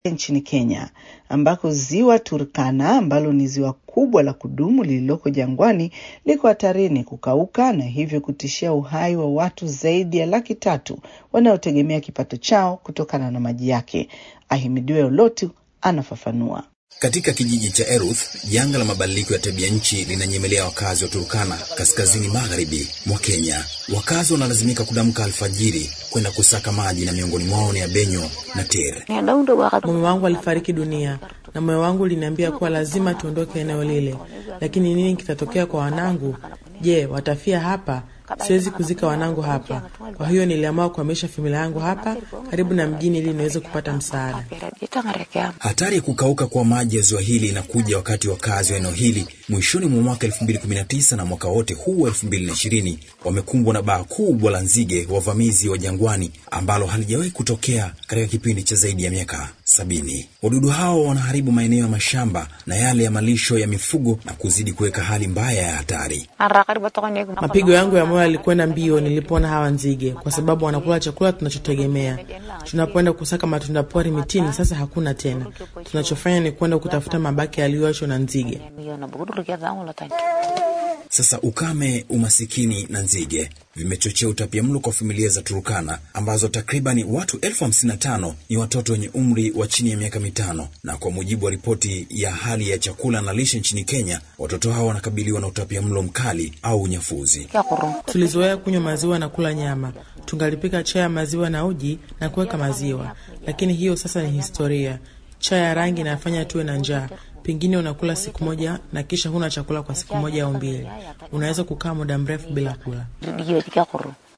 nchini Kenya ambako ziwa Turkana ambalo ni ziwa kubwa la kudumu lililoko jangwani liko hatarini kukauka na hivyo kutishia uhai wa watu zaidi ya laki tatu wanaotegemea kipato chao kutokana na maji yake. Ahimidiwe Olotu anafafanua. Katika kijiji cha Eruth, janga la mabadiliko ya tabia nchi linanyemelea wakazi wa Turkana, kaskazini magharibi mwa Kenya. Wakazi wanalazimika kudamka alfajiri kwenda kusaka maji, na miongoni mwao ni Abenyo na Ter. Mume wangu alifariki dunia na moyo wangu uliniambia kuwa lazima tuondoke eneo lile, lakini nini kitatokea kwa wanangu? Je, watafia hapa? Siwezi kuzika wanangu hapa. Kwa hiyo niliamua kuhamisha familia yangu hapa karibu na mjini ili niweze kupata msaada. Hatari ya kukauka kwa maji ya ziwa hili inakuja wakati wakazi wa eneo hili mwishoni mwa mwaka 2019 na mwaka wote huu 2020 wamekumbwa na baa kubwa la nzige wavamizi wa jangwani ambalo halijawahi kutokea katika kipindi cha zaidi ya miaka sabini. Wadudu hao wanaharibu maeneo ya mashamba na yale ya malisho ya mifugo na kuzidi kuweka hali mbaya ya hatari. Mapigo yangu ya moyo yalikwenda mbio nilipoona hawa nzige, kwa sababu wanakula chakula tunachotegemea. Tunapoenda kusaka matunda pori mitini, sasa hakuna tena. Tunachofanya ni kwenda kutafuta mabaki yaliyoachwa na nzige. Sasa ukame, umasikini na nzige vimechochea utapiamlo kwa familia za Turukana ambazo takribani watu elfu hamsini na tano ni watoto wenye umri wa chini ya miaka mitano, na kwa mujibu wa ripoti ya hali ya chakula na lishe nchini Kenya, watoto hao wanakabiliwa na utapiamlo mkali au unyafuzi. Tulizoea kunywa maziwa na kula nyama, tungalipika chai ya maziwa na uji na kuweka maziwa, lakini hiyo sasa ni historia. Chai ya rangi inafanya tuwe na njaa. Pengine unakula siku moja na kisha huna chakula kwa siku moja au mbili. Unaweza kukaa muda mrefu bila kula.